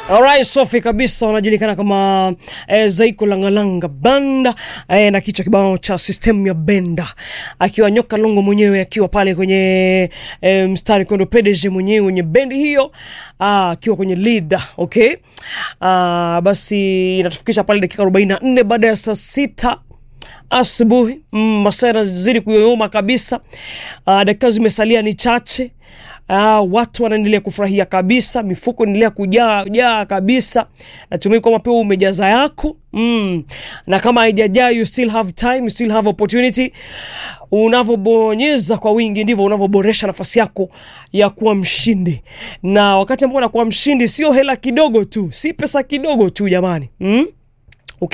Alright, Sofi kabisa wanajulikana kama eh, Zaiko Langalanga Banda eh, na kichwa kibao cha system ya Benda, akiwa nyoka longo mwenyewe akiwa pale kwenye eh, mstari kondo PDG mwenyewe kwenye bendi hiyo ah, akiwa kwenye lead okay. Ah, basi inatufikisha pale dakika 44 baada ya saa sita asubuhi mm, masaa yanazidi kuyoyoma kabisa. Uh, dakika zimesalia ni chache. Uh, watu wanaendelea kufurahia kabisa, mifuko inaendelea kujaa jaa kabisa. Natumai kwamba pia umejaza yako mm. na kama haijajaa, you still have time, you still have opportunity. Unavyobonyeza kwa wingi ndivyo unavyoboresha nafasi yako ya kuwa mshindi, na wakati ambao unakuwa mshindi, sio hela kidogo tu, si pesa kidogo tu jamani mm?